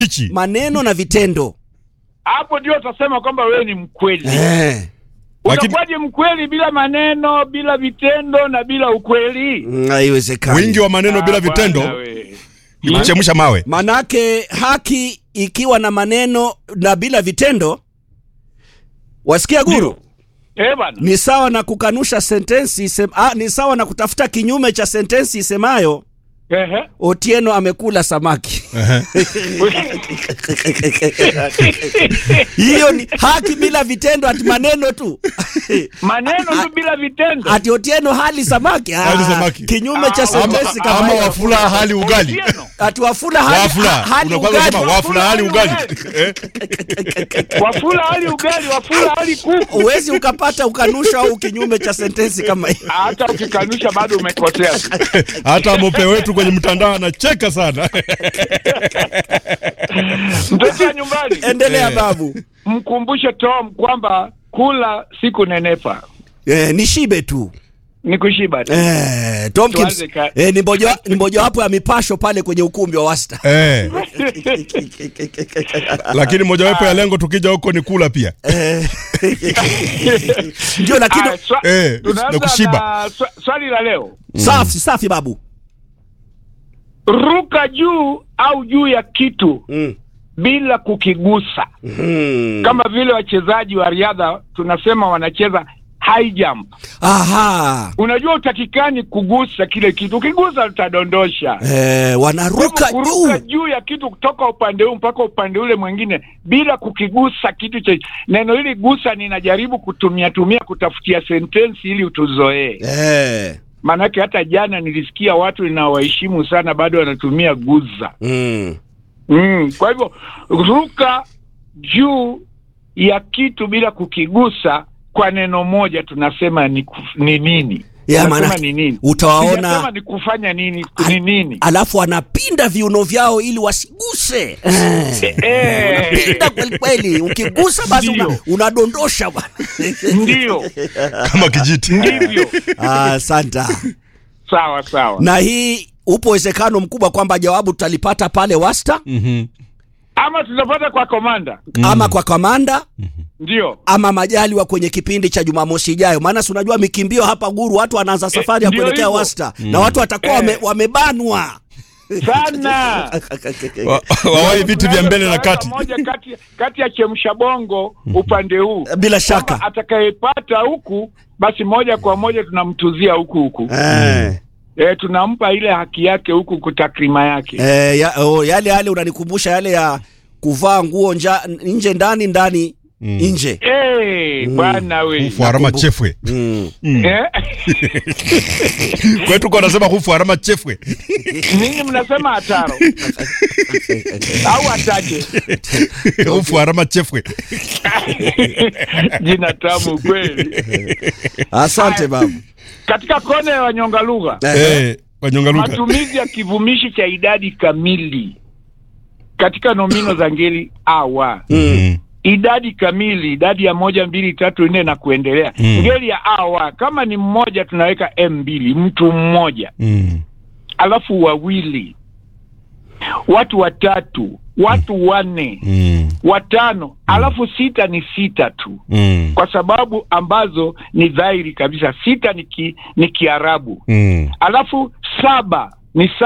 hichi maneno na vitendo hapo ndio utasema kwamba wewe ni mkweli. eh. Lakini- Utakuwaje mkweli bila maneno, bila vitendo na bila ukweli? mm, haiwezekani wingi wa maneno bila Ah, bwana vitendo we. ni kuchemsha mawe manake haki ikiwa na maneno na bila vitendo wasikia guru Eh bwana. ni sawa na kukanusha sentensi isem, ah, ni sawa na kutafuta kinyume cha sentensi isemayo Ehe. otieno amekula samaki Ehe. hiyo ni haki bila vitendo ati maneno tu maneno tu bila vitendo. ati otieno hali samaki, Ah, Hali samaki. kinyume cha Ah, sentensi ama, kama ama hiyo. wafula hali ugali Otieno. ati wafula hali, wafula hali Unakuwa ugali. unasema wafula hali ugali Eh? Wafula hali ugali, wafula hali kuku. Huwezi ukapata ukanusha au kinyume cha sentensi kama hiyo. Hata ukikanusha bado umekosea. hata mope wetu kwenye mtandao anacheka sana Mtoto wa nyumbani, Endelea Eh. babu. mkumbushe Tom kwamba kula si kunenepa, Eh, ni shibe tu ni kushiba tu. eh, Tomkins Tuanze ka- eh, ni moja ni mojawapo ya mipasho pale kwenye ukumbi wa Wasta. eh. lakini mojawapo ya lengo tukija huko ni kula pia Eh, Ndio, lakini Ah, swa- Eh, tunaanza na kushiba. na swa- swali la leo, safi safi babu. ruka juu au juu ya kitu Mm. bila kukigusa, Mm. kama vile wachezaji wa riadha tunasema wanacheza high jump. Aha. Unajua utakikani kugusa kile kitu, ukigusa utadondosha. Eh, wanaruka Kwa hivyo kuruka juu. juu ya kitu kutoka upande huu mpaka upande ule mwingine bila kukigusa kitu cha neno hili gusa, ninajaribu kutumia tumia kutafutia sentensi ili utuzoee. Eh. Maanake hata jana nilisikia watu ninawaheshimu sana bado wanatumia guza. Mm. Mm, kwa hivyo ruka juu ya kitu bila kukigusa kwa neno moja tunasema ni, kuf, ni nini? Ya, Tunasema maana ni nini? utawaona- Sijasema ni kufanya nini, ni nini? Alafu wanapinda viuno vyao ili wasiguse. Eh. Eh, Pinda kweli kweli. Ukigusa basi una, Ndio. unadondosha bwana. ndio kama kijiti ndivyo. Ah, Asante. Sawa sawa. Na hii upo uwezekano mkubwa kwamba jawabu tutalipata pale Wasta Mhm. Ama tutapata kwa komanda, ama kwa kamanda ndio ama majaliwa kwenye kipindi cha Jumamosi ijayo, maana si unajua mikimbio hapa Guru, watu wanaanza safari ya ndio kuelekea hivyo. Wasta na watu watakuwa wame, Eh. wamebanwa sana. Wa- wawai viti vya mbele na kati moja kati, kati ya chemsha bongo upande huu bila shaka Kwamba atakayepata huku basi moja kwa moja tunamtuzia huku huku eh. e, tunampa ile haki yake huku kutakrima yake Eh, ya, oh, yale yale unanikumbusha yale ya kuvaa nguo nja, nje ndani ndani nje Eh, bwana we hufu harama chefwe mm. Eh? kwetu kwa nasema hufu harama chefwe ninyi mnasema hataro au ataje hufu harama chefwe jina tamu kweli Asante babu katika kona ya wanyonga lugha eh wanyonga lugha matumizi ya kivumishi cha idadi kamili katika nomino za ngeli awa Mm. idadi kamili idadi ya moja mbili tatu nne na kuendelea Mm. ngeli ya awa kama ni mmoja tunaweka m mbili mtu mmoja Mm. alafu wawili watu watatu watu wanne Mm. watano alafu sita ni sita tu Mm. kwa sababu ambazo ni dhahiri kabisa sita ni, ki, ni kiarabu Mm. alafu saba ni